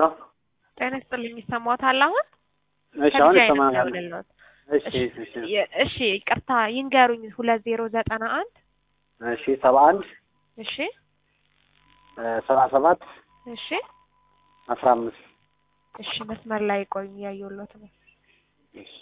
ሄሎ ጤና ይስጥልኝ ይሰማዎታል አሁን? እሺ አሁን ከልጅ አይነት ይሰማኛል። ደውልልዎት። እሺ እሺ የ- እሺ ይቅርታ ይንገሩኝ ሁለት ዜሮ ዘጠና አንድ እሺ ሰባ አንድ እሺ ሰባ ሰባት እሺ አስራ አምስት እሺ መስመር ላይ ቆዩ እያየሁሎት ነው። እሺ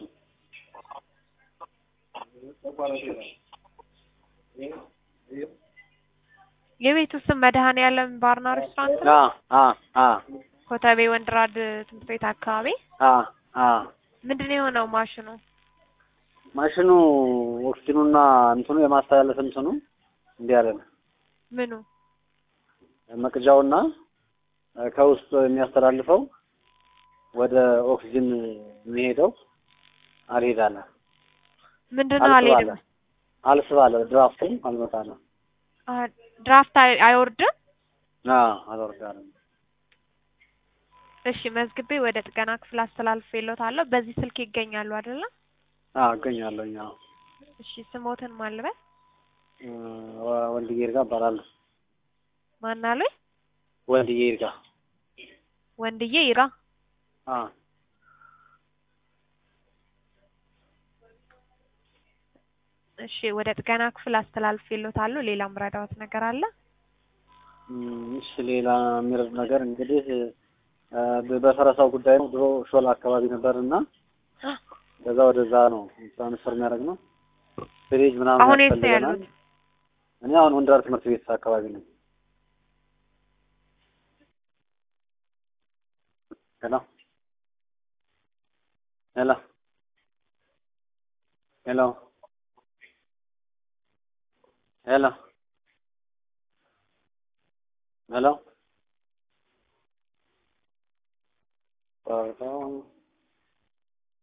የቤቱ ስም መድኃኔዓለም ባርና ሬስቶራንት ነው። አ አ አ ኮተቤ ወንድራድ ትምህርት ቤት አካባቢ። አ አ ምንድን ነው የሆነው ማሽኑ? ማሽኑ ኦክሲጅኑና እንትኑ የማስተላለፍ እንትኑ እንዲህ ያለ ነው። ምኑ? መቅጃውና ከውስጥ የሚያስተላልፈው ወደ ኦክሲጅን የሚሄደው አልሄዳለ ምንድን ነው አልሄድም። አልስባለ ድራፍቱም አልመጣለ አ ድራፍት አይ- አይወርድም። አልወርዳለም። እሺ መዝግቤ ወደ ጥገና ክፍል አስተላልፌልዎታለሁ። በዚህ ስልክ ይገኛሉ አይደለ? እገኛለሁኝ። አዎ እሺ ስሞትን ማልበል እ ወንድዬ ይርጋ እባላለሁ። ማን አሉኝ? ወንድዬ ይርጋ ወንድዬ ይራ። አ እሺ ወደ ጥገና ክፍል አስተላልፌልዎታለሁ። ሌላም ረዳዎት ነገር አለ? እም፣ እሺ ሌላ የሚረድ ነገር እንግዲህ እ በ- በፈረሳው ጉዳይ ነው። ድሮ ሾላ አካባቢ ነበር እና ከዛ ወደዛ ነው ትራንስፈር የሚያደርግ ነው። ፍሪጅ ምናምን አሁን የት ነው ያስፈልገናል። ያሉት? እኔ አሁን ወንድራር ትምህርት ቤት አካባቢ ነኝ። ሄሎ ሄሎ ሄሎ ሄሎ ሄሎ